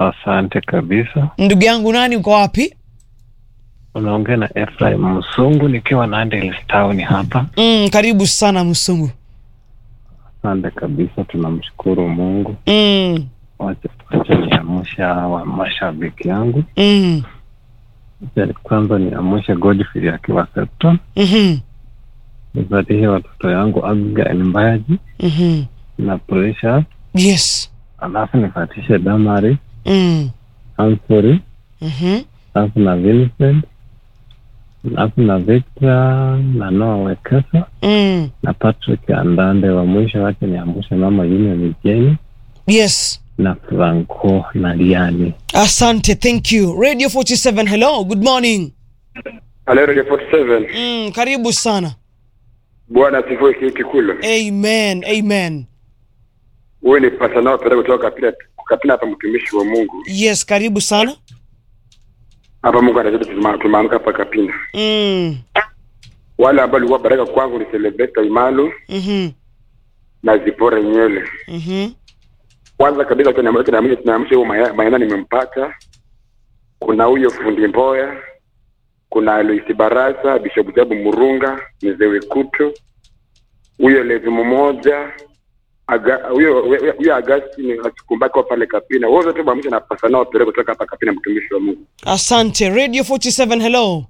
Asante kabisa. Ndugu yangu nani, uko wapi? Unaongea na Ephraim Msungu nikiwa Nandi Town hapa. Mm, karibu sana Msungu. Asante kabisa, tunamshukuru Mungu. Mm, Wacha wacha niamsha wa mashabiki yangu. mm, Wacha Kwanza niamshe Godfrey akiwa Septon, mhm, nipatie watoto yangu Abigail Mbayaji mhm. na Precious, Yes. alafu nipatishe Damari, Mm, Humphrey, mhm. alafu na Vincent, alafu na Victor na Noah Wekesa Mm. na Patrick Andande. Wa mwisho wake niamshe mama Union Jeni Yes. na Franco na Liani. Asante, thank you. Radio 47, hello, good morning. Halo Radio 47. Mm, karibu sana. Bwana asifiwe kiti kula. Amen, amen. Wewe ni pasa nao pale kutoka Kapina Kapina hapa mtumishi wa Mungu. Yes, karibu sana. Hapa Mungu anajua tuma- tumeamka hapa Kapina. Mm, Wale ambao walikuwa baraka kwangu ni Celebrate Imalo mhm, na Zipora Nyele. mhm. Kwanza kabisa kwa namna tunaamsha tunaamsha huyo maya- maana nimempata. Kuna huyo fundi Mboya. Kuna Aloisi Barasa, Bishop Jabu Murunga, Mzee Wekuto. Huyo Levi mmoja Aga- huyo huyo- huyo Agasti asikumbaki wa pale Kapina. Wote wote pamoja na pasa nao pale kutoka hapa Kapina mtumishi wa Mungu. Asante. Radio 47, hello.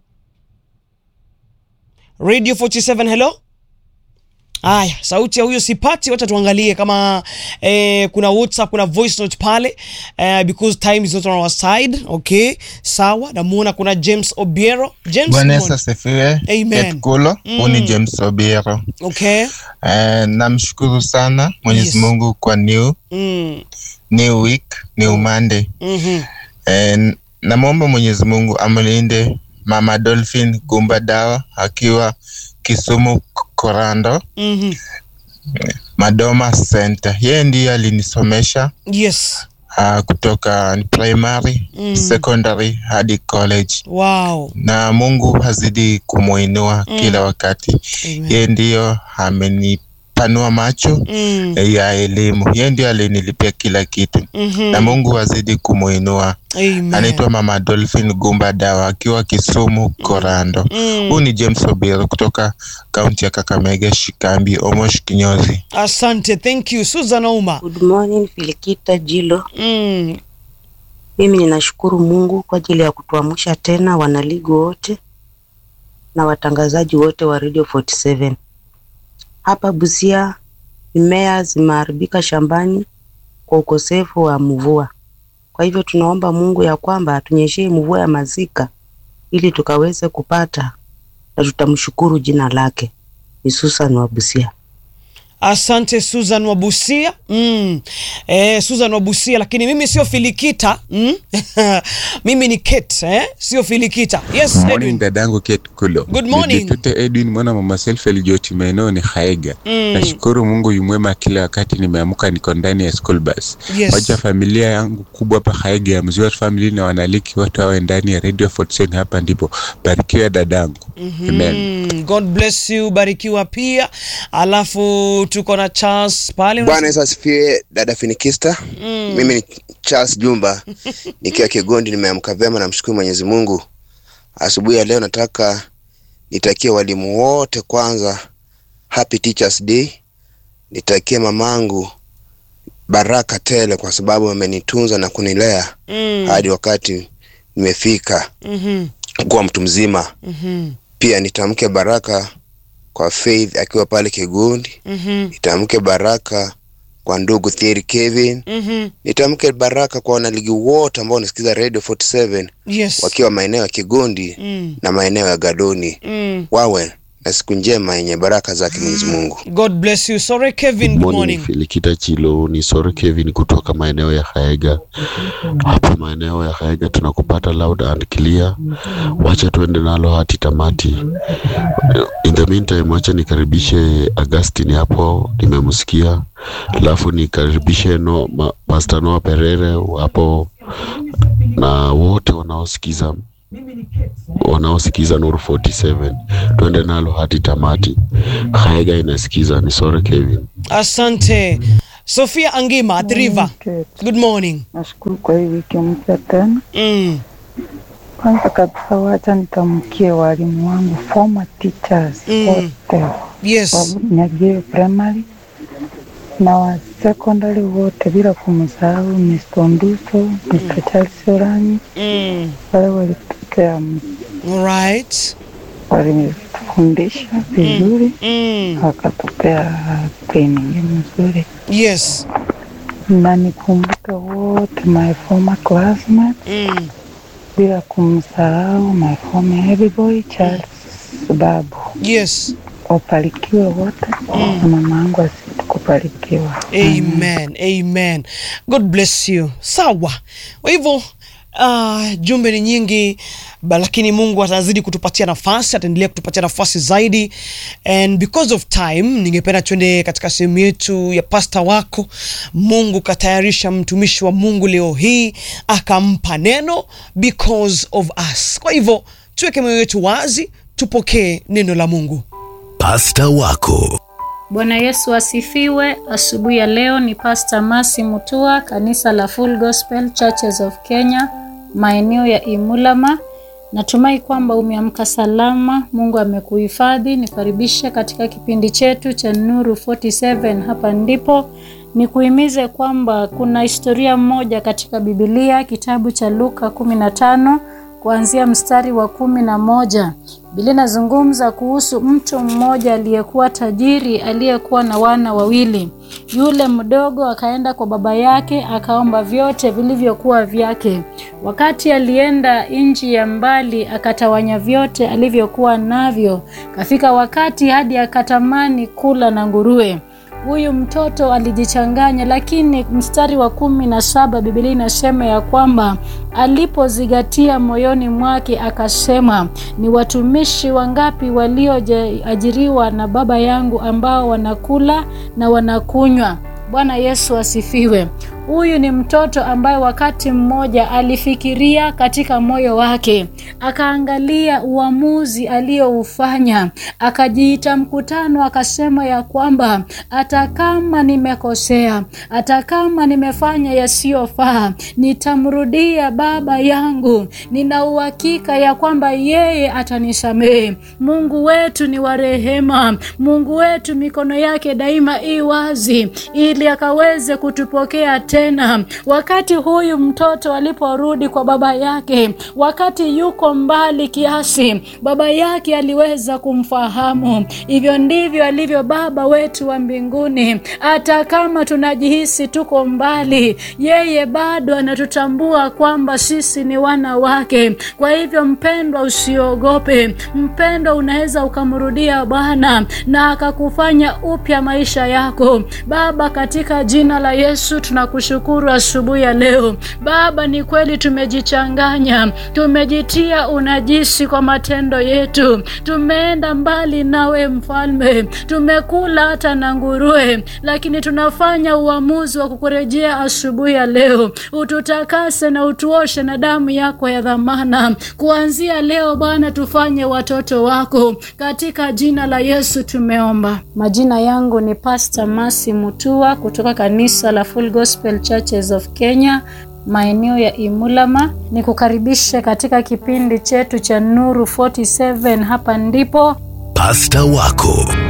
Radio 47, hello. Aya, sauti ya huyo sipati, wacha tuangalie kama eh, kuna WhatsApp, kuna voice note pale eh, because time is not on our side. Okay, sawa. Namuona kuna James Obiero. James, Bwana Yesu Simon. asifiwe. Amen. Ketkulo, huu ni James Obiero. Okay. Eh, namshukuru sana Mwenyezi Yes. Mungu kwa new, Mm. new week, new Monday. Mhm. Eh, namwomba Mwenyezi Mungu amlinde Mama Dolphin Gumba Dawa akiwa Kisumu Korando Mhm. Madoma Center. Yeye ndiye alinisomesha Yes. uh, kutoka primary, Mm. secondary hadi college Wow. na Mungu hazidi kumuinua Mm. kila wakati. Amen. Yeye ndiyo amenipanua macho Mm. ya elimu. Yeye ndiyo alinilipia kila kitu Mhm. na Mungu azidi kumuinua. Amen. Anaitwa Mama Dolphin Gumba Dawa akiwa Kisumu Korando. Mm. Huu ni James Obiero kutoka kaunti ya Kakamega, Shikambi, Omosh Kinyozi. Asante, thank you. Susan Ouma. Good morning Filikita Jilo. Mm. Mimi ninashukuru Mungu kwa ajili ya kutuamsha tena wanaligi wote na watangazaji wote wa Radio 47. Hapa Busia mimea zimeharibika shambani kwa ukosefu wa mvua. Kwa hivyo tunaomba Mungu ya kwamba atunyeshee mvua ya mazika ili tukaweze kupata na tutamshukuru jina lake. Ni Susan wa Busia. Asante Susan Wabusia. Mm. Eh, Susan Wabusia, lakini mimi sio Filikita. Mm? mimi ni Kate, eh? Sio Filikita. Yes, Morning Edwin. dadangu Kate Kulo. Good morning. Nijitute Edwin mwana mama Selfel Joti maeneo ni Haega. Mm. Nashukuru Mungu yumwema kila wakati nimeamka niko ndani ya school bus. Yes. Wacha familia yangu kubwa hapa Haega ya Mzee family na wanaliki wote wawe ndani ya Radio 47 hapa ndipo. Barikiwa dadangu. Amen. Mm, God bless you, barikiwa pia. Alafu tuko na Charles pale. Bwana Yesu asifiwe, dada Finikista. Mm. Mimi ni Charles Jumba nikiwa Kigondi, nimeamka vyema, namshukuru Mwenyezi Mungu. Asubuhi ya leo nataka nitakie walimu wote kwanza happy Teachers Day, nitakie mamangu baraka tele kwa sababu amenitunza na kunilea Mm. hadi wakati nimefika Mhm. kuwa mtu mzima. Mhm. Pia nitamke baraka kwa Faith akiwa pale Kigondi, Mhm. nitamke baraka kwa ndugu Thierry Kevin, Mhm. nitamke baraka kwa wanaligi wote ambao wanasikiza Radio 47 Yes. wakiwa maeneo ya Kigondi Mm. na maeneo ya Gadoni, Mm. wawe na siku njema yenye baraka zake Mwenyezi Mungu. God bless you. Sorry Kevin, good morning. Filikita Chilo ni Sore Kevin kutoka maeneo ya Haega. Hapa maeneo ya Haega tunakupata loud and clear. Wacha tuende nalo hati tamati. In the meantime, wacha nikaribishe Augustine hapo, nimemsikia. Alafu nikaribishe no, ma, Pastor Noah Perere hapo na wote wanaosikiza wanaosikiza Nuru 47 tuende nalo hadi tamati. Haega inasikiza ni Sore Kevin. Asante. Sofia Angima at River. Good. Good morning. Nashukuru kwa hii wiki mpya tena. Mm. Kwanza kabisa, wacha nitamkie walimu wangu former teachers Mm. wote Yes. wa Nyagio primary na wa secondary wote, bila kumsahau Mr. Nduso, Mr. Charles Oranyi, Mm. wale walitupea, All right. walitufundisha vizuri, Mm. wakatupea training nzuri, Yes. na nikumbuke wote my former classmates Mm. bila kumsahau my former heavy boy Charles Babu. Yes. Wapalikiwe wote na mama yangu asiti kupalikiwa. Amen. Amen. God bless you. Sawa. Kwa hivyo uh, jumbe ni nyingi ba, lakini Mungu atazidi kutupatia nafasi, ataendelea kutupatia nafasi zaidi, and because of time, ningependa tuende katika sehemu yetu ya pasta wako. Mungu katayarisha mtumishi wa Mungu leo hii akampa neno because of us. Kwa hivyo tuweke mioyo yetu wazi, tupokee neno la Mungu. Pasta wako Bwana Yesu asifiwe. Asubuhi ya leo ni Pastor Masi Mutua, kanisa la Full Gospel Churches of Kenya, maeneo ya Imulama. Natumai kwamba umeamka salama, Mungu amekuhifadhi. Nikaribishe katika kipindi chetu cha Nuru 47. Hapa ndipo nikuhimize kwamba kuna historia moja katika Biblia, kitabu cha Luka 15 kuanzia mstari wa kumi na moja. Biblia inazungumza kuhusu mtu mmoja aliyekuwa tajiri aliyekuwa na wana wawili. Yule mdogo akaenda kwa baba yake akaomba vyote vilivyokuwa vyake. Wakati alienda nchi ya mbali, akatawanya vyote alivyokuwa navyo. Kafika wakati hadi akatamani kula na nguruwe. Huyu mtoto alijichanganya, lakini mstari wa kumi na saba Biblia inasema ya kwamba alipozigatia moyoni mwake akasema, ni watumishi wangapi walioajiriwa na baba yangu ambao wanakula na wanakunywa. Bwana Yesu asifiwe. Huyu ni mtoto ambaye wakati mmoja alifikiria katika moyo wake, akaangalia uamuzi aliyoufanya, akajiita mkutano, akasema ya kwamba hata kama nimekosea, hata kama nimefanya yasiyofaa, nitamrudia baba yangu. Nina uhakika ya kwamba yeye atanisamehe. Mungu wetu ni wa rehema. Mungu wetu mikono yake daima i wazi, ili akaweze kutupokea tena. Wakati huyu mtoto aliporudi kwa baba yake, wakati yuko mbali kiasi, baba yake aliweza kumfahamu. Hivyo ndivyo alivyo Baba wetu wa mbinguni. Hata kama tunajihisi tuko mbali, yeye bado anatutambua kwamba sisi ni wana wake. Kwa hivyo, mpendwa, usiogope. Mpendwa, unaweza ukamrudia Bwana na akakufanya upya maisha yako. Baba, katika jina la Yesu tunakushukuru asubuhi ya leo. Baba, ni kweli tumejichanganya, tumejitia unajisi kwa matendo yetu, tumeenda mbali nawe Mfalme, tumekula hata na nguruwe, lakini tunafanya uamuzi wa kukurejea asubuhi ya leo. Ututakase na utuoshe na damu yako ya dhamana. Kuanzia leo Bwana, tufanye watoto wako, katika jina la Yesu tumeomba. Majina yangu ni Pastor Masi Mutua kutoka kanisa la Full Gospel Churches of Kenya maeneo ya Imulama. Ni kukaribishe katika kipindi chetu cha Nuru 47. Hapa ndipo pasta wako